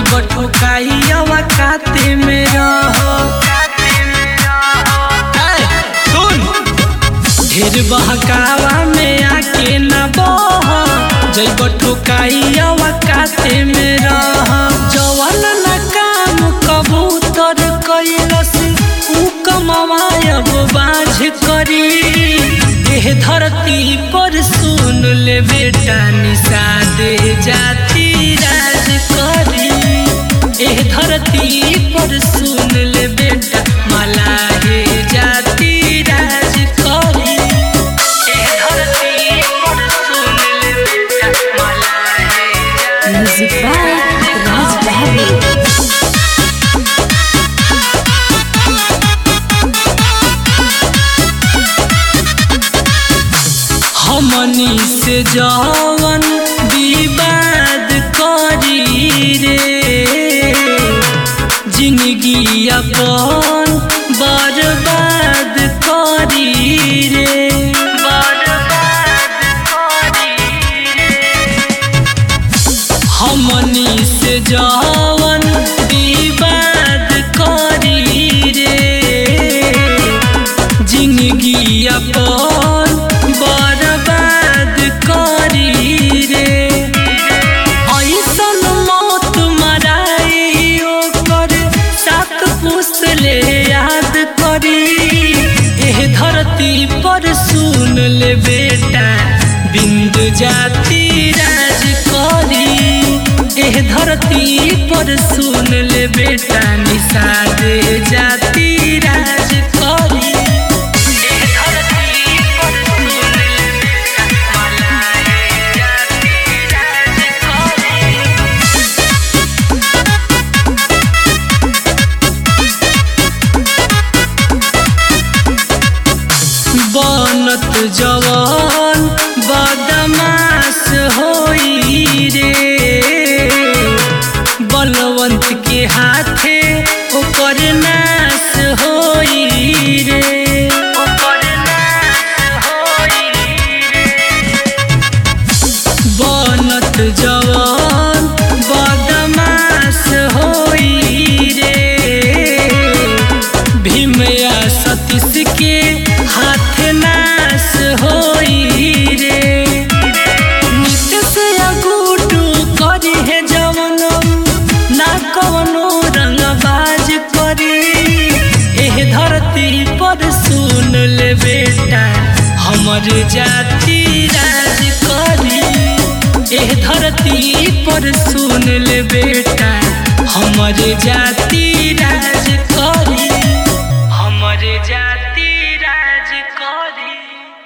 जैब ठोकाई अवकाते में रह सुन ढेर बहकावा में आके न बह जैब ठोकाई अवकाते में रह जवन न काम कबूतर कैलस ऊ कमायब बाझ करी एह धरती पर सुन ले बेटा निषादे जाति राज करी एह धरती पर सुन ले बेटा मलाहे जाति राज करी एह धरती पर सुन ले बेटा मलाहे जाति Music by Raj Bahadur. हमनी से जवन विवाद करी रे जिंदगी अपन बर्बाद करी रे बर्बाद करी रे हमनी से जवन विवाद करी रे जिंदगी अपन बर्बाद करी रे ऐसन मौत मराई ओकर सात पुस्त ले याद करी एह धरती पर सुन ले बेटा बिंदु जाति राज करी एह धरती पर सुन ले बेटा निषाद जाति राज करी एह धरती पर सुन ले बेटा मलाए जाति राज करी बनत जवान बदमाश होई रे बलवंत के हाथे ओकर नाश होई रे ओकर नाश होई रे बनत जवान बदमाश होई रे भीमया सतीश के हाथ नाश होई रे नित्य से अगूटू करी है जवन ना कवनो रंगबाज करी एह धरती पर सुन ले बेटा हमर जाति राज करी एह धरती पर सुन ले बेटा हमर जाति राज